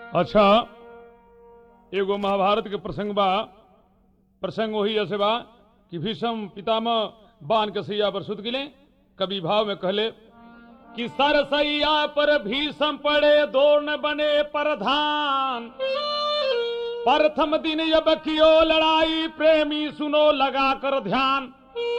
अच्छा एगो महाभारत के प्रसंग बा प्रसंग वही ऐसे बा कि भीषम पितामह बान के सैया पर सुत गिले कवि भाव में कहले कि सरसैया पर भीषम पड़े दौड़ न बने प्रधान प्रथम दिन जब कियो लड़ाई प्रेमी सुनो लगा कर ध्यान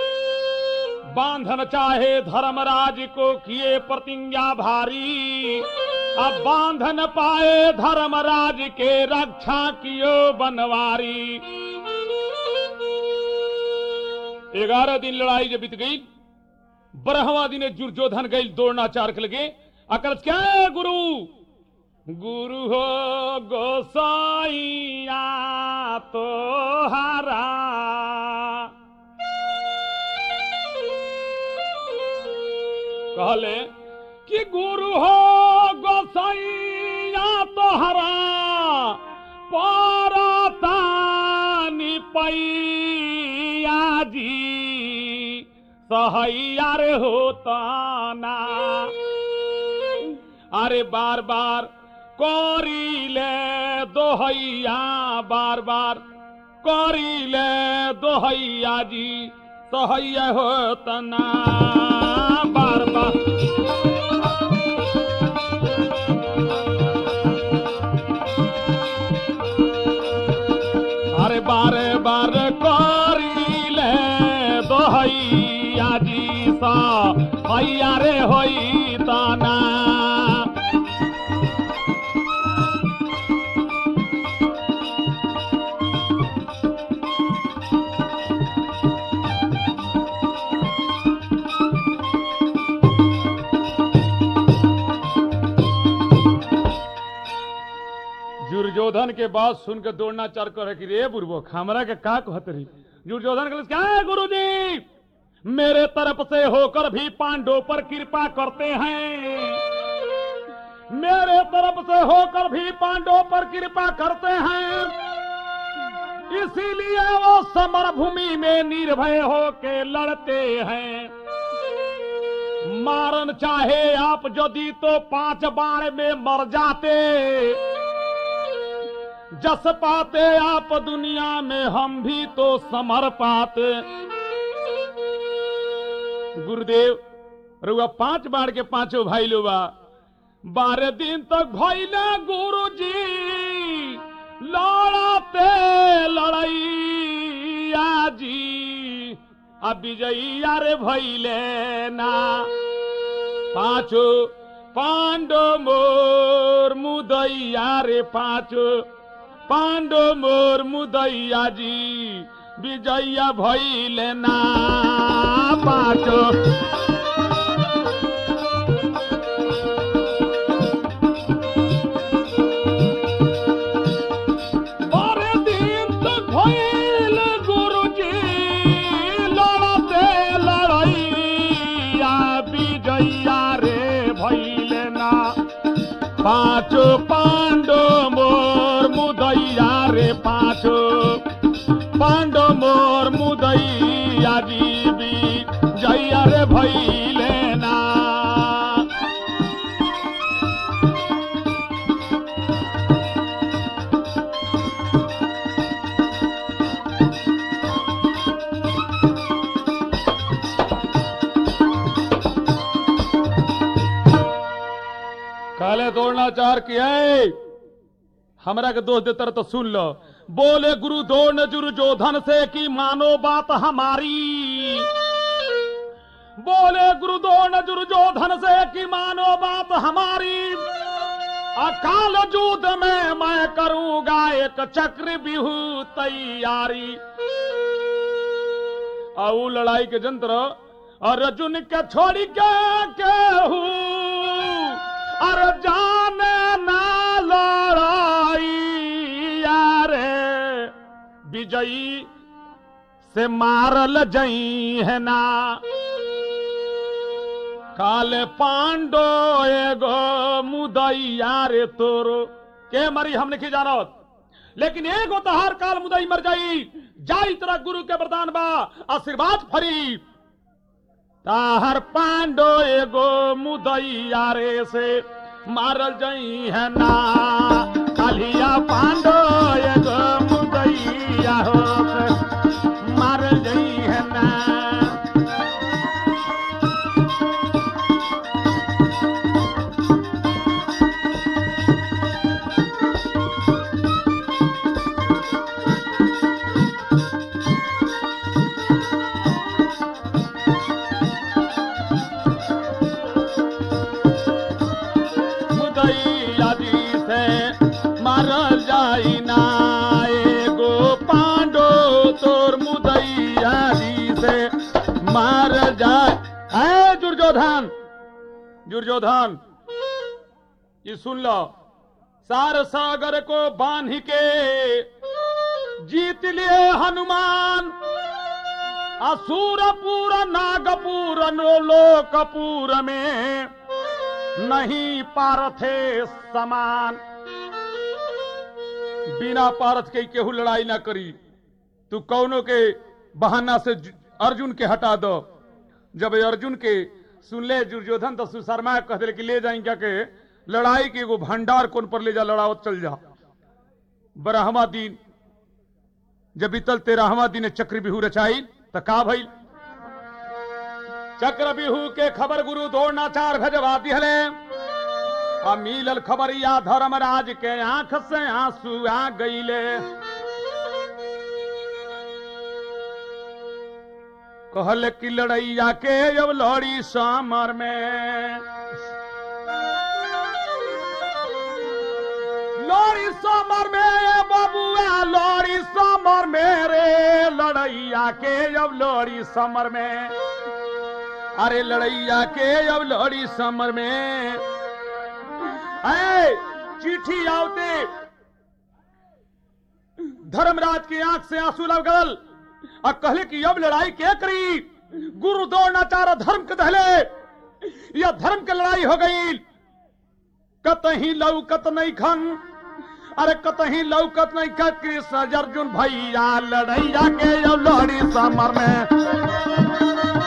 बांधन चाहे धर्मराज को किए प्रतिज्ञा भारी अब बांधन पाए धर्मराज के रक्षा कियो बनवारी ग्यारह दिन लड़ाई जब बीत गई बारहवा दिन दुर्योधन गई दौड़ना चार के लगे अकल क्या है गुरु गुरु हो गोसाइया तो हरा कहले कि गुरु हो गोसाइया तो हरा परतानी पैया जी सहैया रे होता ना अरे बार बार करीले दोहैया बार बार करीले दोहैया जी सहैया होता ना बार बार अरे बारे बार करीले दोहैया जी सा हैया रे होई ताना दुर्योधन के बात सुन के दौड़ना चार कर कि रे बुरबो हमरा के का कहत रही दुर्योधन के क्या है गुरु जी मेरे तरफ से होकर भी पांडवों पर कृपा करते हैं मेरे तरफ से होकर भी पांडवों पर कृपा करते हैं इसीलिए वो समर भूमि में निर्भय होके लड़ते हैं मारन चाहे आप यदि तो पांच बाण में मर जाते जस पाते आप दुनिया में हम भी तो समर पाते गुरुदेव रुआ पांच बार के पांचों भाई लोबा बारह दिन तक भैले गुरु जी लड़ाते लड़ैया जी अब विजयिया रे भैले ना पांचो पांडो मोर मुदैया रे पांचो पांडो मोर मुदैया जी विजया भैले ना पाँचो बारह दिन तक भैल गुरुजी लड़ते लड़ैया विजया रे भैले ना पाँचो पांडो मोर मुदैया रे पाँचो पांडो मोर मुदैया जीवी जैया रे भैले ना काले दौड़ना चार किया हमरा के दोस्त देतर तो सुन लो बोले गुरु दौड़ दुर्योधन से कि मानो बात हमारी बोले गुरु दौड़ दुर्योधन से कि मानो बात हमारी अकाल युद्ध में मैं करूंगा एक चक्र बिहू तैयारी और लड़ाई के जंत्र और अर्जुन के छोड़ी के केहू अरे जाने ना लड़ाई यारे विजयी से मारल जई है ना काले पांडो एगो मुदैया रे तोरो के मरी हम नहीं जानत लेकिन एगो तो हर काल मुदई मर जाई जाई तरह गुरु के वरदान बा आशीर्वाद फरी ताहर पांडो एगो मुदैया रे से मारल जई है ना कालिया पांडो एगो मुदैया हो मार जई है ना मुदैया जी से मारल जाई ना एगो पांडो तोर मुदैया जी से मार जाए है दुर्योधन दुर्योधन ये सुन लो सार सागर को बांध के जीत लिए हनुमान असुरपुर नागपुर लोकपुर में नहीं पारथे समान बिना पारथ के केहू लड़ाई ना करी तू कौनो के बहाना से जु- अर्जुन के हटा दो जब ये अर्जुन के सुन ले दुर्योधन तो सुशर्मा कह दिले कि ले जाई क्या के लड़ाई के एगो भंडार कौन पर ले जा लड़ावत चल जा बरहवा दिन जब बीतल तेरहवा दिन चक्र बिहू रचाई त का भइल चक्र बिहू के खबर गुरु द्रोणाचार भजवा दिहले आ मिलल खबरिया धर्मराज के आंख से आंसू आ गईले कहल कि लड़ैया के अब लड़ी समर में लड़ी समर में ए बबुआ लड़ी समर में रे लड़ैया के अब लड़ी समर में अरे लड़ैया के अब लड़ी समर में ऐ चिट्ठी आवते धर्मराज की आंख से आंसू लग गल और कहले कि अब लड़ाई के करी गुरु द्रोणाचार्य धर्म के दहले यह धर्म के लड़ाई हो गई कतही लौकत नहीं खन अरे कतही लौकत नहीं खन कृष्ण अर्जुन भैया लड़ैया के अब लड़ी समर में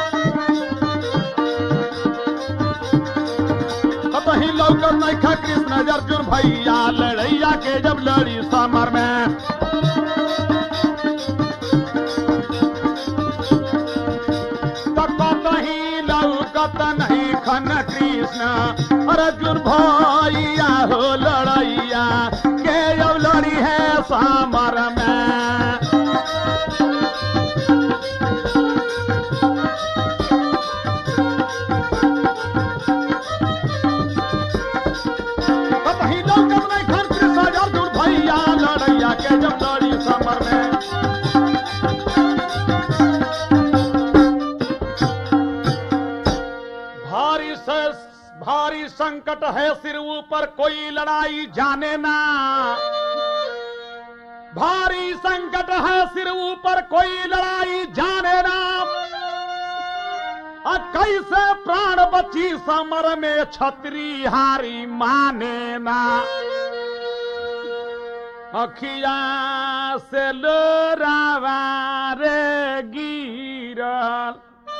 कतही लौकत नहीं खा कृष्ण अर्जुन भैया लड़ैया के जब लड़ी समर में तो कतही लौकत नहीं खन कृष्ण अर्जुन भैया हो लड़ैया के जब लड़ी है समर में कतही लौकत नहीं खन कृष्ण अर्जुन भैया लड़ैया के जब लड़ी समर में भारी से भारी संकट है सिर ऊपर कोई लड़ाई जाने ना भारी संकट है सिर ऊपर कोई लड़ाई जाने ना आ कैसे प्राण बची समर में छतरी हारी माने ना अखिया से लोरावा रे गिरल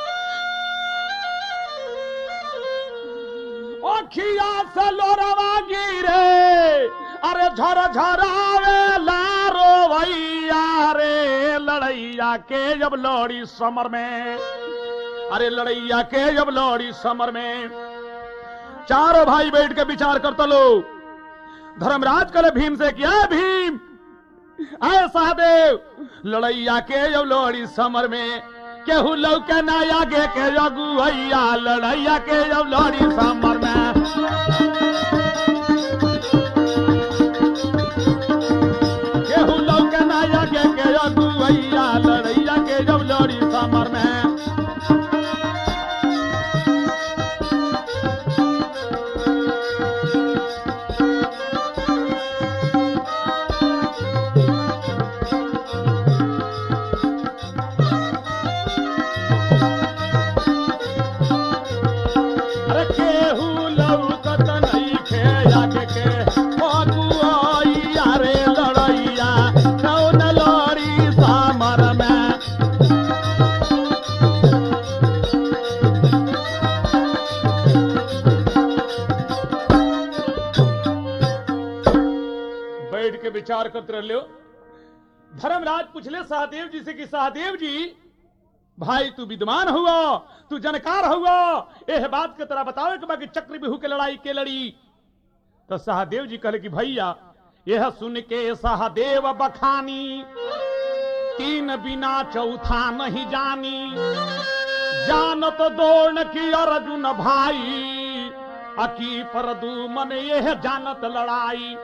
अखिया से लोरावा गिरे अरे झर झरावे लारो भैया रे लड़ैया के जब लड़ी समर में अरे लड़ैया के जब लड़ी समर में चारों भाई बैठ के विचार करता लो धर्मराज करे भीम से किया भीम आए सहदेव लड़ैया के जब लड़ी समर में केहू लौके ना आगे के जगुआ लड़ैया के जब लड़ी समर में केहू लौके ना आगे के जगुआ लड़ैया के जब लड़ी समर में अरे केहू लौकत नहीं खे आगे के अगुआइया रे लड़ैया कौन लड़ी सामर में विचार करते रहो धर्मराज पूछले सहदेव जी से कि सहदेव जी भाई तू विद्वान हुआ तू जानकार हुआ एह बात के तरह बताओ कि बाकी चक्र बिहू के लड़ाई के लड़ी तो सहदेव जी कहले कि भैया यह सुन के सहदेव बखानी तीन बिना चौथा नहीं जानी जानत दौड़ की अर्जुन भाई अकी पर दू मन यह जानत लड़ाई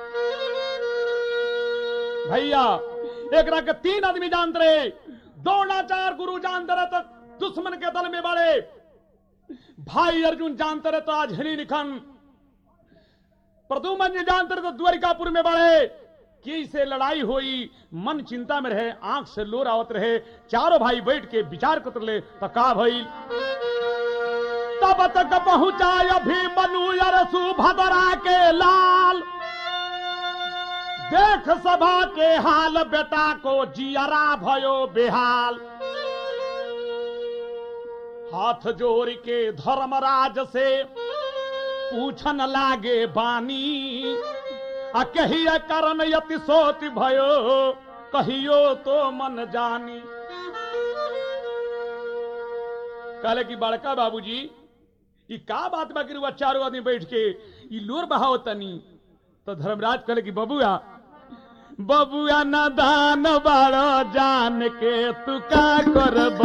भैया एक के तीन आदमी जानते रहे द्रोणाचार गुरु जानते रहे तो दुश्मन के दल में बड़े भाई अर्जुन जानते रहे तो आज हरी निखन प्रदुमन जी जानते रहे तो द्वारिकापुर में बड़े की से लड़ाई हुई मन चिंता में रहे आंख से लोर आवत रहे चारों भाई बैठ के विचार करते रहे तो का भइल तब तक पहुंचा अभी मनु अरसु भदरा के लाल देख सभा के हाल बेटा को जियरा भयो बेहाल हाथ जोड़ के धर्मराज से पूछन लागे बानी आ कहिया कारण यति सोति भयो कहियो तो मन जानी कहले कि बड़का बाबूजी ई का बात बा कि चारों आदमी बैठ के ई लोर बहाव तनी तो धर्मराज कहले कि बबुआ बबुआ न दान बड़ो जान के तू का करब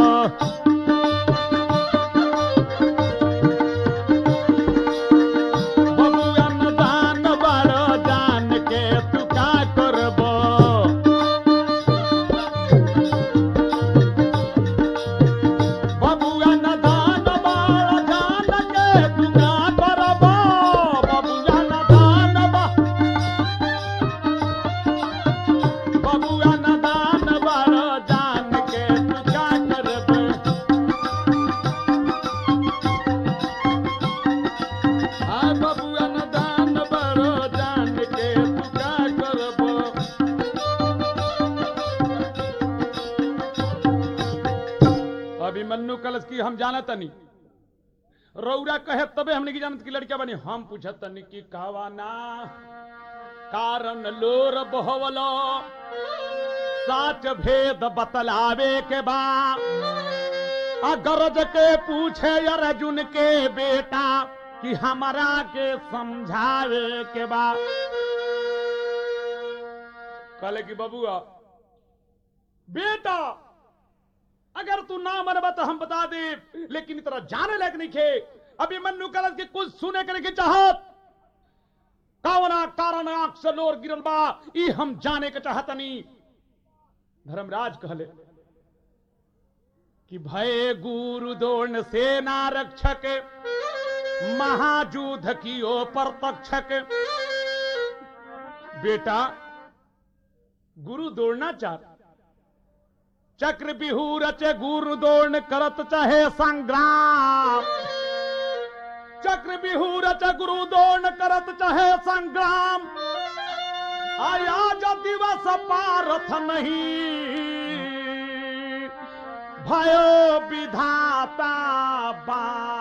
बबुआ न दान बड़ो जान के तू का करब बबुआ न दान बड़ो जान के तू का करब बबुआ न दान बा बबुआ न दान बड़ो जान के तू का करब आ बबुआ न दान बड़ो जान के तू का करब अभिमन्यु कलश की हम जानत नहीं रौरा कहे तबे हमने की जानत की लड़किया बनी हम पूछत तनी की कहवाना कारण लोर बहवलो साच भेद बतलावे के बा अगरज के पूछे अर्जुन के बेटा कि हमारा के समझावे के बा कहले कि बबुआ बेटा अगर तू ना मनबा तो हम बता दे लेकिन इतना जाने लायक नहीं खे अभी मन्नू कलश के कुछ सुने करे के चाहत कावना कारण आंख से लोर गिरल बा ई हम जाने के चाहतनी धर्मराज कहले कि भय गुरु दोर्ण सेना रक्षक महाजूध की ओ प्रतक्षक बेटा गुरु दौड़नाचार चक्र बिहू रचे गुरु दौड़ करत चाहे संग्राम चक्र बिहू रचे गुरु दौड़ करत चाहे संग्राम आया जो दिवस पारथ नहीं भयो विधाता बा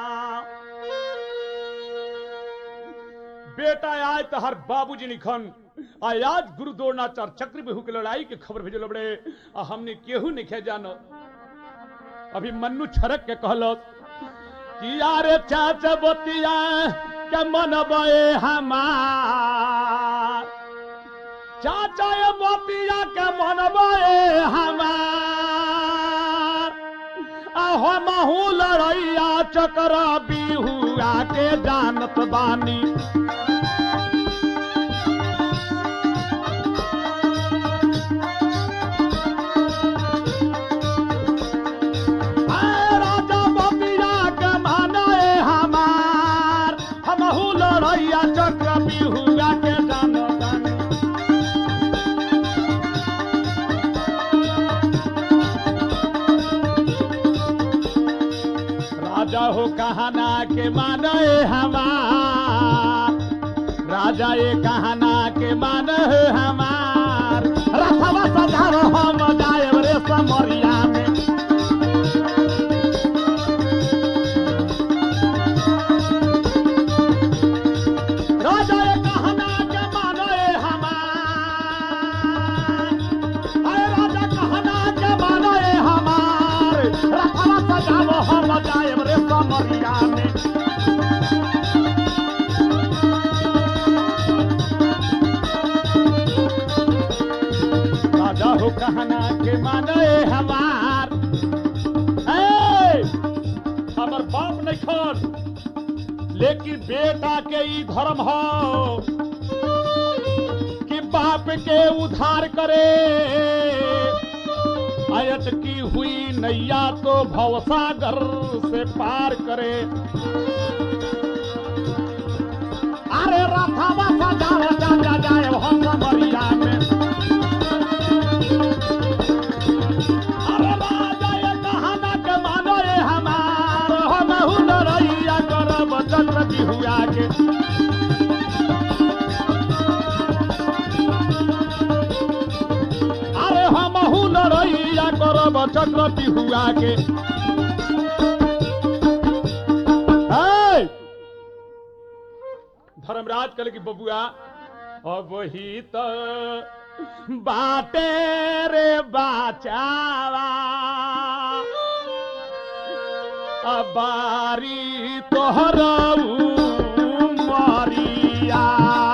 बेटा आज तो हर बाबूजी निखन आज आज गुरु द्रोणाचार चक्र बिहू के लड़ाई के खबर भेजल बड़े आ हमने केहू नहीं जानो अभी मन्नू छरक के कहलो कि यार चाचा बतिया के मन बे हमार चाचा ये बतिया के मन बे हमार आहो महू लड़ैया चक्र बिहुआ के जानत बानी आए राजा बतिया के माने हमार हमहू लड़ैया चक्र बिहुआ के जानत बानी राजा हो कहना के माने हमार राजा ये कहना के माने हमार रथवा सधार हम जाए रे समरिया में राजा ये कहना के माने हमार लेकिन बेटा के ई धर्म हो कि बाप के उधार करे अयत की हुई नैया तो भवसागर से पार करे अरे रथवा सजावा जा जा जाए हम मरिया में अरे राजा ये कहाना के मानो ये हमार हम हुनरैया करब चक्र बिहुआ के अरे हम हुनरैया करब चक्र बिहुआ के ए! धर्मराज कल की बबुआ अब वही तो बाटे रे बाचावा अबारी तोहर मरिया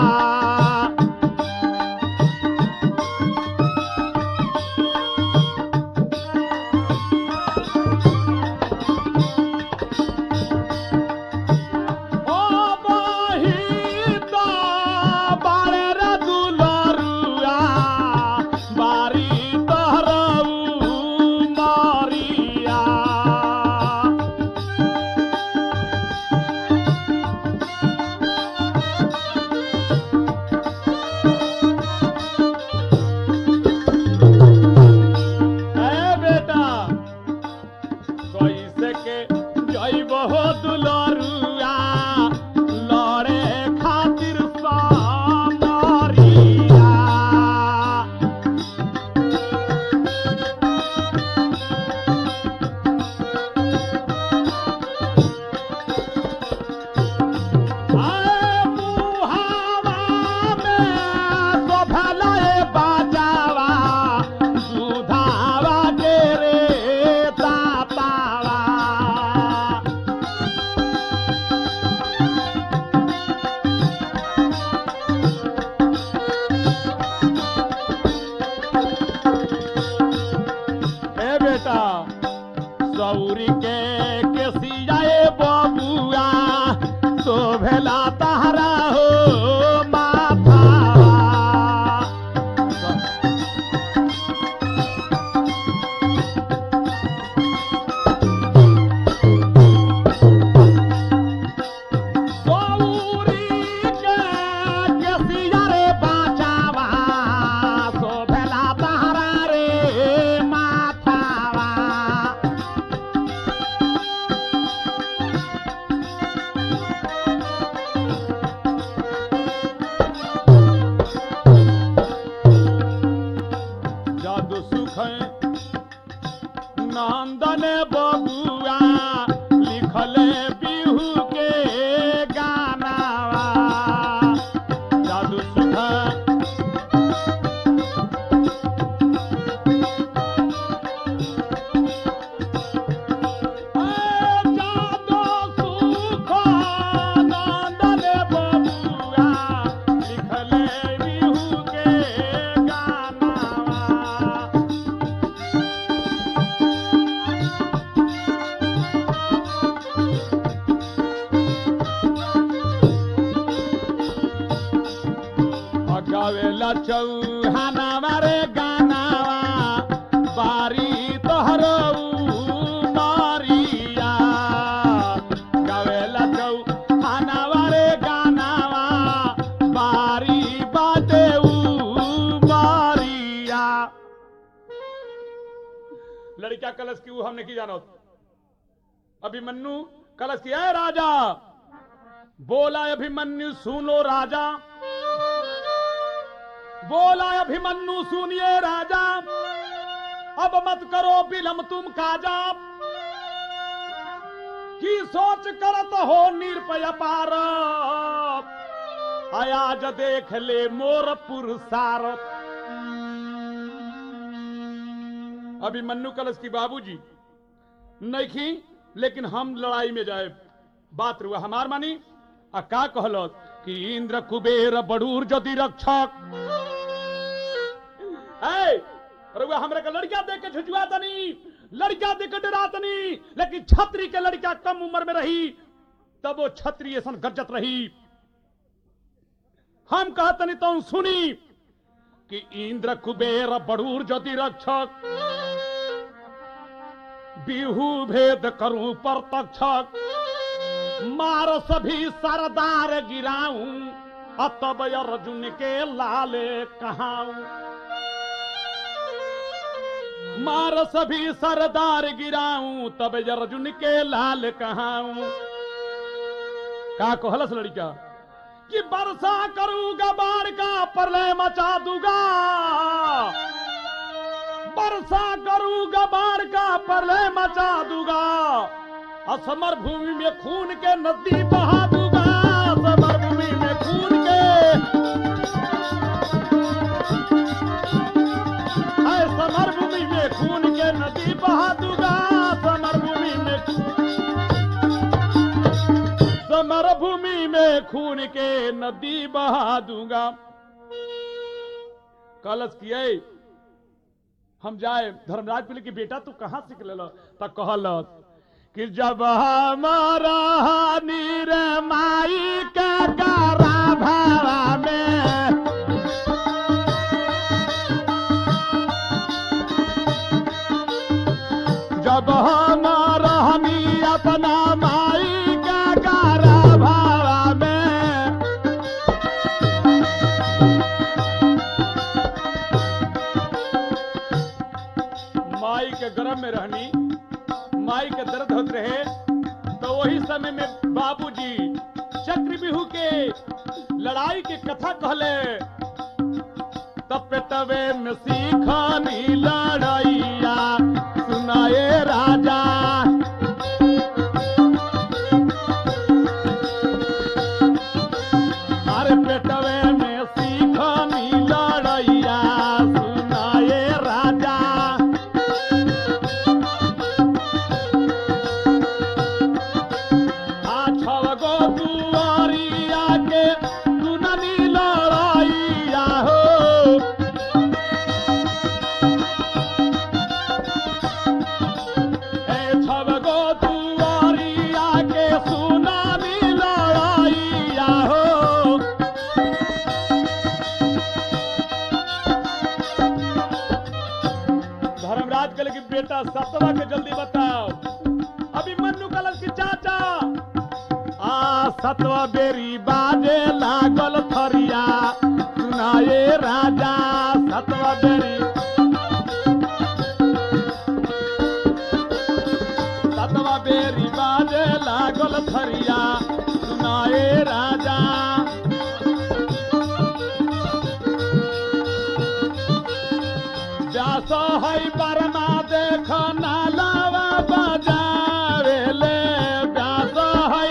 ओ बहित बारे रे दुलरुआ, बारी तोहरऊ मरिया। ए बेटा कैसे के जैब हो दुलरुआ लड़े खातिर सामरिया आए मुहावा में शोभला ए बाजावा, सुधावा के रे दातावा। ए बेटा सौरी के केसियाए बबुआ शोभेला तहरा हो माथा सौरी के केसिया रे बाचावा शोभेला तहरा रे माथावा जादू सुख नंदन बबुआ लिखले बिहू के गानावा जादू सुख ए जादू सुख नंदन बबुआ लिखले बिहू के गानावा गावेला चौहानावा रे गानावा बारी तोहर मारिया गावेला चौहानावा रे गानावा बारी बाटे मारिया लड़का कलश की वो हमने की जानो अभिमन्यु कलश की है राजा बोला अभिमन्यु सुनो राजा बोला अभिमन्यु सुनिए राजा अब मत करो बिलम तुम काजा की सोच करत हो निरपय पार आयाज देख ले मोर पुरसार अभिमन्यु कलश की बाबूजी नहीं लेकिन हम लड़ाई में जाए बात रुआ हमार मानी आ का कहलो कि इंद्र कुबेर बड़ूर जदि रक्षक है रुआ हमरे का लड़का देख के झुझुआ तनी लड़का देख के डरा तनी लेकिन छतरी के लड़का कम उम्र में रही तब वो छत्री ऐसा गरजत रही हम कहतनी तो सुनी कि इंद्र कुबेर बड़ूर ज्योति रक्षक बिहू भेद करूं पर तक्षक मार सभी सरदार गिराऊं अतब अर्जुन के लाले कहाऊं मार सभी सरदार गिराऊं तब अर्जुन के लाल कहाऊं का कहलस लड़का कि वर्षा करूंगा बाढ़ का प्रलय मचा दूंगा वर्षा करूंगा बाढ़ का प्रलय मचा दूंगा असमर भूमि में खून के नदी बहा दूंगा असमर भूमि में खून के है समर भूमि में खून के नदी बहा दूंगा समर भूमि में समर भूमि में खून के नदी बहा दूंगा कलश किए हम जाए धर्मराज पिले की बेटा तू कहां सीख ले त कहलस कि जब हमारा नीर माई के करा भावा में जब हमारा हमी अपना माई के करा भावा में माई के गर्भ में रहनी माई के दर्द होते रहे तो वही समय में बाबूजी चक्रव्यूह के लड़ाई की कथा कहले तब पेटवे में सीखानी लड़ाइया सुनाए राजा अरे पेटवे में सीखानी लड़ाइया सुनाए राजा आ छव गो दुआरिया के सुननी लड़ाइया हो ए छव गो दुआरिया के सुननी लड़ाइया हो धर्मराज कल की बेटा सतवा के जल्दी बताओ अभी मन्नू कलर की चाचा आ सतवा बेरी बाजे लागल थरिया सुनाए राजा सतवा बेरी सतवा बेरी बाजे लागल थरिया सुनाए राजा व्यास है बरमा देख नालावा बजावेले व्यास है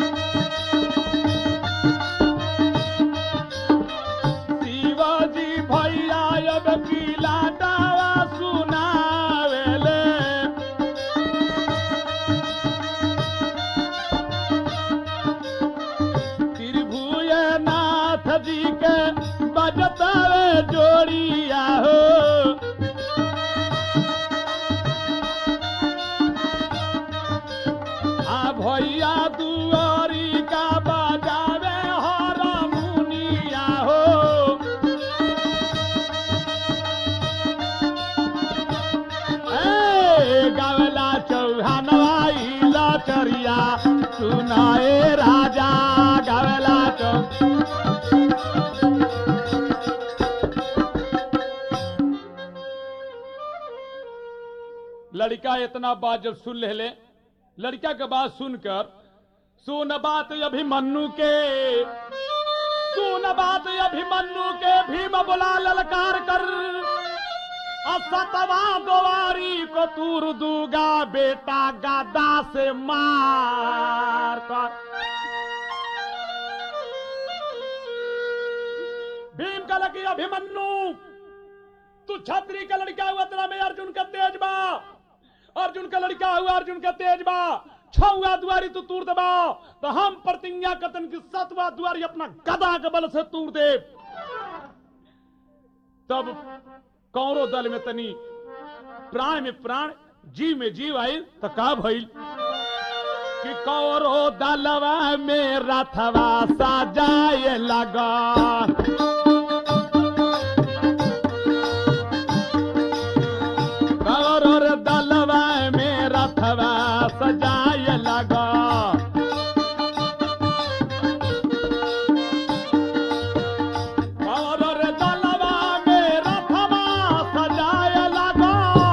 शिवाजी भैया अब किला दावा सुनावेले त्रिभुय नाथ जी के बजतावे जोड़िया हो आ भैया दुआरी का बजावे हर मुनिया हो ए गावला चौहानवाई लचरिया सुनाए राजा गावला चौ लड़का इतना बात जब सुन ले ले लड़का के बात सुनकर सुन बात अभिमन्यु के सुन बात अभिमन्यु के भीम बोला ललकार कर असतवा दोवारी को तूर दूगा बेटा गादा से मार कर भीम का लगी अभिमन्यु तू छत्री का लड़का हुआ तेरा में अर्जुन का तेज बा अर्जुन का लड़का हुआ अर्जुन का तेज बा छुआ दुआरी तू तूर दबा तो हम प्रतिज्ञा कतन की सतवा दुआरी अपना गदा के बल से तूर दे तब कौरो दल में तनी प्राण में प्राण जीव में जीव आई तो का भइल कि कौरो दलवा में रथवा सजाए लगा कौरो रे दलवा में रथवा सजाए लगा कौरो रे दलवा में रथवा सजाए लगा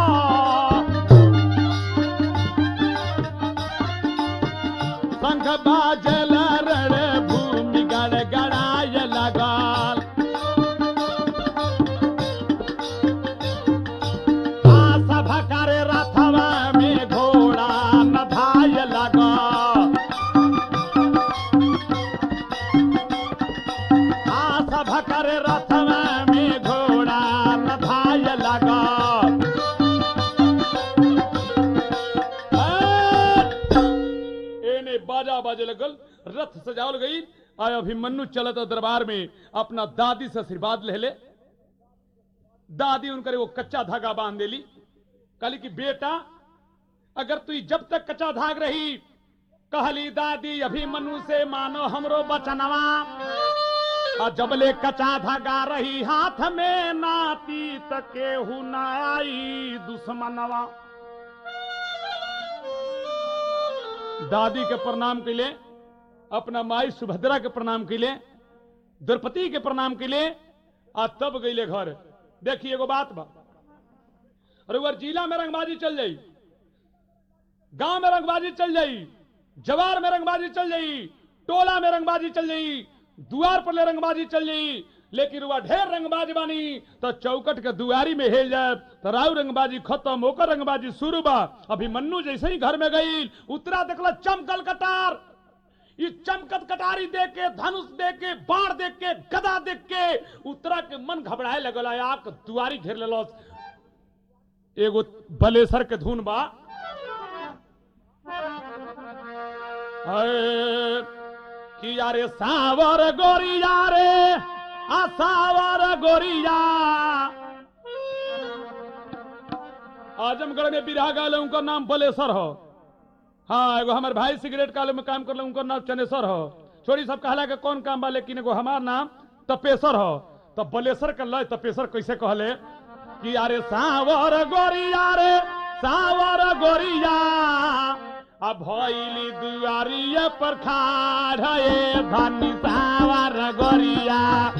शंख बाजल रण भूमि गड़ गड़ाय लगाल आस भकर रथवा में घोड़ा नधाय लगा आस भकर रथवा में घोड़ा नधाय लगा एने बाजा बाजे लगल रथ सजावल गई आय अभिमन्यु चलत दरबार में अपना दादी से आशीर्वाद ले ले दादी उनकर वो कच्चा धागा बांध देली कहली कि बेटा अगर तू जब तक कच्चा धाग रही कहली दादी अभिमन्यु से मानो हमरो बचनवा आ जबले कच्चा धागा रही हाथ में नाती तके हु ना आई दुश्मनवा दादी के प्रणाम के लिए अपना माई सुभद्रा के प्रणाम के लिए द्रौपदी के प्रणाम के लिए आ तब गईले घर देखिए एगो बात बा और अगर जिला में रंगबाजी चल जाई गांव में रंगबाजी चल जाई जवार में रंगबाजी चल जाई टोला में रंगबाजी चल जाई दुआर पर ले रंगबाजी चल जाई लेकिन वह ढेर रंगबाज बानी तो चौकट के दुआरी में हेल जाए तो राव रंगबाजी खत्म होकर रंगबाजी शुरू बा अभी मन्नू जैसे ही घर में गई उतरा देखला चमकल कटार ये चमकत कटारी देख के धनुष देख के बाढ़ देख के गदा देख के उतरा के मन घबराए लगल आक दुआरी घेर लेलस एगो बलेसर के धुन बा अरे कि यारे सावर गोरिया रे आ सावर गोरिया आजमगढ़ में बिरहा गाले उनका नाम बलेसर हो हाँ एगो हमारे भाई सिगरेट काले में काम कर उनका नाम चनेसर हो छोरी सब कहला के कौन काम बा लेकिन एगो हमार नाम तपेसर हो तो बलेसर कर लय तपेसर कैसे कहले कि अरे सावर गोरिया रे सावर गोरिया अब भइली दुआरिया पर खाड़ हे धनी सावर गोरिया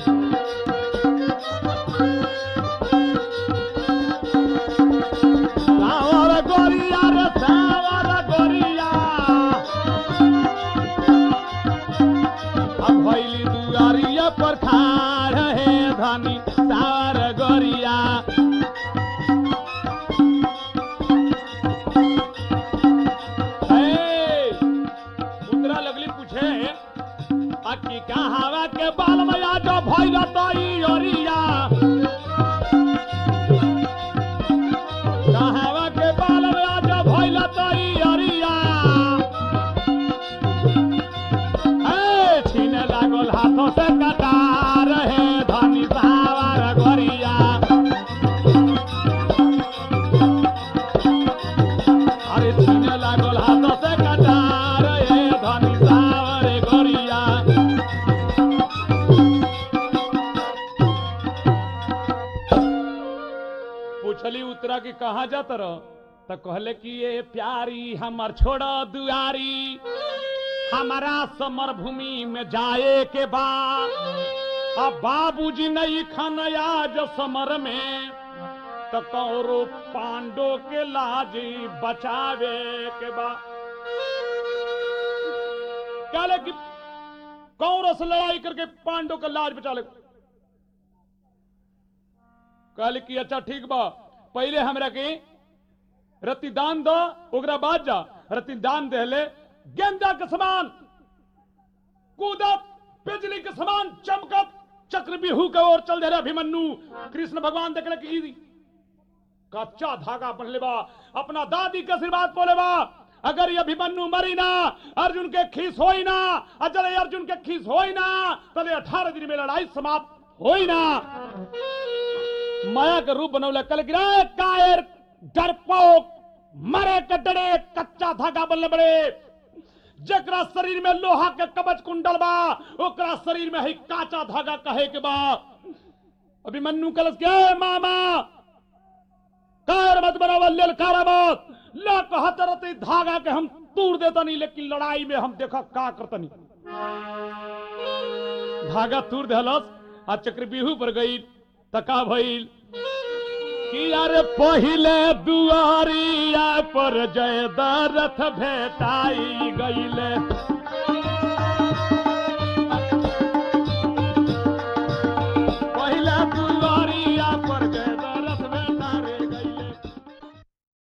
सावर गोरिया रे सावर गोरिया अब भइली दुआरिया पर खाड़ हे धनी सावर गोरिया हे, उतरा लगली पूछे अक्की कहावा के बाल मया जो भइल तई ओरिया कहावा के बाल मया जो भइल तई ओरिया हे छीने लागल हाथों से कटार हे धनी सावर गोरिया अरे छीने लागल हाथों से कटार हे धनी सावर गोरिया पूछली उतरा कि कहाँ जात रह तो कहले कि ये प्यारी हमर छोड़ा दुआरी हमारा समर भूमि में जाए के बाद अब बाबूजी नहीं खन आज समर में तो कौरो पांडो के लाजी बचावे के बाद कहले कि कौरो से लड़ाई करके पांडो का लाज बचा ले कहले कि अच्छा ठीक बा पहले हमरा के रति दान दो ओकरा बाद जा रति दान देले गेंदा के समान कूदत बिजली के समान चमकत चक्र बिहू के ओर चल दे रहे अभिमन्यु कृष्ण भगवान देखले कि ई कच्चा धागा बनले बा अपना दादी के आशीर्वाद बोले बा अगर ये अभिमन्यु मरी ना अर्जुन के खीस होई ना अजल अर्जुन के खीस होई ना तले अठारह दिन में लड़ाई समाप्त होई ना माया के रूप बनौले कल गिरा कायर डरपोक मरे के डरे कच्चा धागा बनले बड़े जकरा शरीर में लोहा के कवच कुंडल बा ओकरा शरीर में है काचा धागा कहे के बा अभिमन्यु कलश के "ए मामा कार मत बनावल लेल कारा मत ला कहत रहते धागा के हम तोड़ देतनी लेकिन लड़ाई में हम देखा का करतनी धागा तोड़ देहलस आ चक्रव्यूह पर गई तका भइल कि यार पहिले दुआरिया पर जय दरथ भेटाई गईले